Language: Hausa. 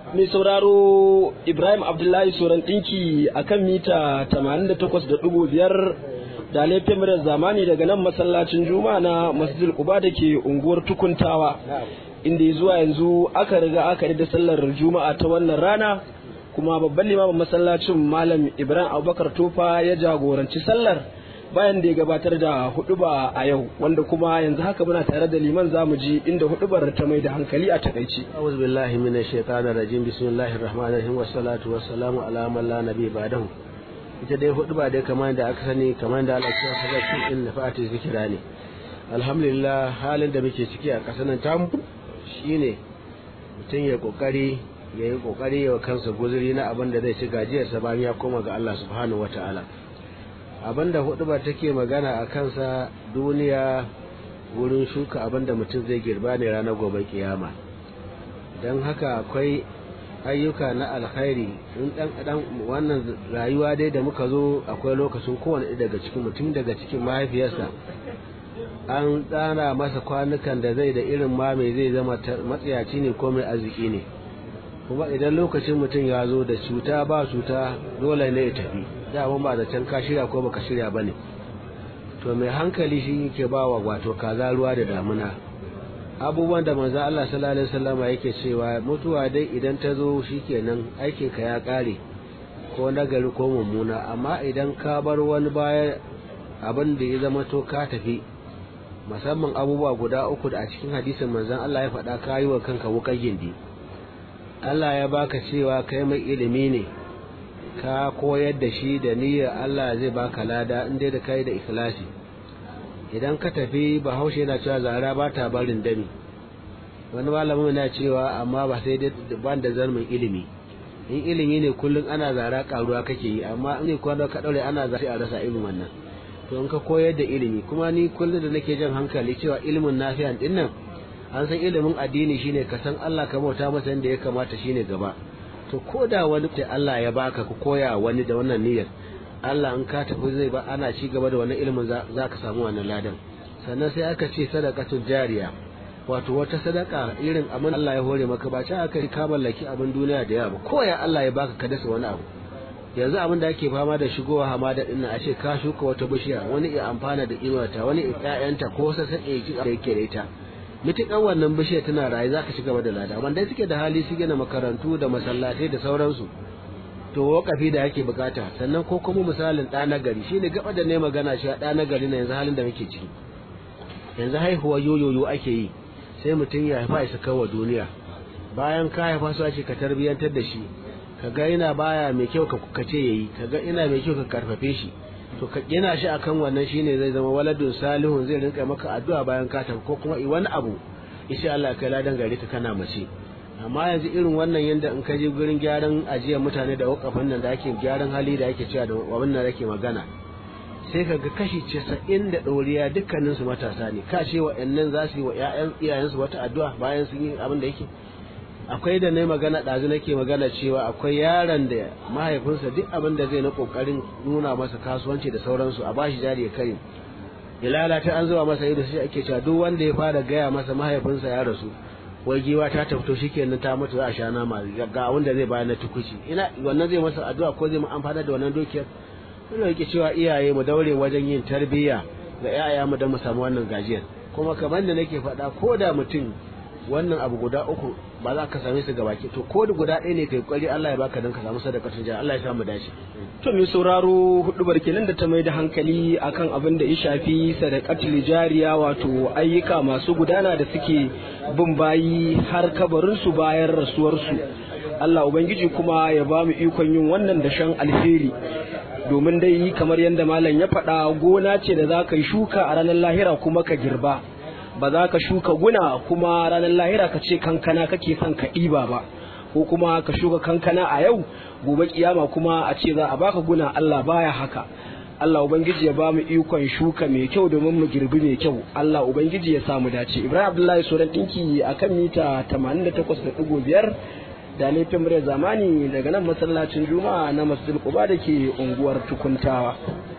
mai sauraro Ibrahim Abdullahi Soran ɗinki a kan mita 88.5 da laifin murar zamani daga nan masallacin Juma'a na Masjid Quba da ke unguwar Tukuntawa inda zuwa yanzu aka riga aka da sallar Juma'a ta wannan rana kuma babban limamin masallacin Malam Ibrahim Abubakar Tofa ya jagoranci sallar bayan da ya gabatar da huduba a yau wanda kuma yanzu haka muna tare da liman zamu ji inda hudubar ta mai da hankali a takaici أعوذ بالله من الشيطان الرجيم بسم الله الرحمن الرحيم والصلاة والسلام على من لا نبي بعده ita dai hudu ba dai kamar da aka sani kamar da Allah ya faɗa cikin nafati zikira ne alhamdulillah halin da muke ciki a ƙasar nan tamu shine mutum ya kokari ya yi kokari ya kansa guzuri na abin da zai ci gajiyarsa bayan ya koma ga Allah subhanahu wataala abin da hudu ba take magana a kansa duniya wurin shuka abin da mutum zai girba ne ranar gobe kiyama don haka akwai ayyuka na alkhairi in dan dan wannan rayuwa dai da muka zo akwai lokacin kowane daga cikin mutum daga cikin mahaifiyarsa an tsara masa kwanukan da zai da irin ma mai zai zama matsayaci ne ko mai arziki ne kuma idan lokacin mutum ya zo da cuta ba cuta dole ne ya tafi da ba da can ka shirya ko baka shirya bane to mai hankali shi yake ba wa wato kaza ruwa da damuna abubuwan da manzo Allah sallallahu alaihi wasallam yake cewa mutuwa dai idan ta zo shikenan aikin ka ya kare ko nagari ko mummuna amma idan ka bar wani baya abin da ya zama to ka tafi musamman abubuwa guda uku da a cikin hadisin manzon Allah ya faɗa kayi wa kanka wuƙar gindi Allah ya baka cewa kai mai ilimi ne ka koyar da shi da niyyar Allah zai baka lada in dai da kai da ikhlasi idan ka tafi bahaushe yana cewa zara ba ta barin dami wani malamin yana cewa amma ba sai dai ban da zarmin ilimi in ilimi ne kullum ana zara karuwa kake yi amma in ne kwano ka daure ana zara a rasa ilimin wannan to in ka koyar da ilimi kuma ni kullum da nake jan hankali cewa ilimin nafiyan din nan an san ilimin addini shine ka san Allah ka bauta masa inda ya kamata shine gaba to ko da wani sai Allah ya baka ku koya wani da wannan niyyar Allah in ka tafi zai ba ana ci gaba da wannan ilimin za ka samu wannan ladan sannan sai aka ce sadaqatul jariya wato wata sadaka irin abin Allah ya hore maka ba ta aka ka mallaki abin duniya da yawa koya Allah ya baka ka dasa wani abu yanzu abin da ake fama da shigowa hamada din a ce ka shuka wata bishiya wani ya amfana da inuwarta wani ƴaƴanta ko sassaƙe ki da yake da ita mitukan wannan bishiyar tana raye za ka ci gaba da lada amma dai suke da hali su gina makarantu da masallatai da sauransu to wakafi da yake bukata sannan ko kuma misalin ɗa na gari shine gaba da ne magana shi ɗa na gari na yanzu halin da muke ciki yanzu haihuwa yoyoyo ake yi sai mutum ya haifa isa kawo duniya bayan ka haifa su ake ka tarbiyyantar da shi ka ga ina baya mai kyau ka ce yayi ka ga ina mai kyau ka karfafe shi to ka gina shi akan wannan shine zai zama waladun salihun zai rinka maka addu'a bayan ka tafi ko kuma wani abu insha Allah kai ladan gare ka kana mace amma yanzu irin wannan yanda in ka je gurin gyaran ajiyar mutane da wakafin nan da ake gyaran hali da ake cewa da wannan da ake magana sai ka ga kashi casa'in da ɗoriya dukkanin su matasa ne ka ce wa'annan za su yi wa iyayensu wata addu'a bayan sun yi abin da yake akwai da na magana ɗazu nake magana cewa akwai yaron da mahaifinsa duk abin da zai na ƙoƙarin nuna masa kasuwanci da sauransu a bashi jari ya kai ya lalata an zuba masa ido sai ake cewa duk wanda ya fara gaya masa mahaifinsa ya rasu wai giwa ta tafto shikenan ta mutu za a sha nama ga abin da zai bayar na tukuci ina wannan zai masa addu'a ko zai mu amfana da wannan dukiyar ina yake cewa iyaye mu daure wajen yin tarbiyya ga 'ya'ya mu don mu samu wannan gajiyar kuma kamar da nake faɗa ko da mutum wannan abu guda uku ba za ka same su gabaki to ko da guda ɗaya ne kai kwari Allah ya baka dan ka samu sadakatun jari Allah ya samu dace to mai sauraro hudu barkenan da ta mai da hankali akan abin da ya shafi sadakatul jariya wato ayyuka masu gudana da suke bin bayi har kabarin su bayan rasuwar su Allah ubangiji kuma ya ba mu ikon yin wannan da shan alheri domin dai kamar yadda malam ya faɗa gona ce da za ka yi shuka a ranar lahira kuma ka girba ba za ka shuka guna kuma ranar lahira ka ce kankana kake son ka ɗiba ba ko kuma ka shuka kankana a yau gobe kiyama kuma a ce za a baka guna Allah baya haka Allah ubangiji ya ba mu ikon shuka mai kyau domin mu girbi mai kyau Allah ubangiji ya samu dace Ibrahim Abdullahi Soran dinki akan mita 88.5 da laifin muryar zamani daga nan masallacin Juma'a na Masjid Quba da ke unguwar Tukuntawa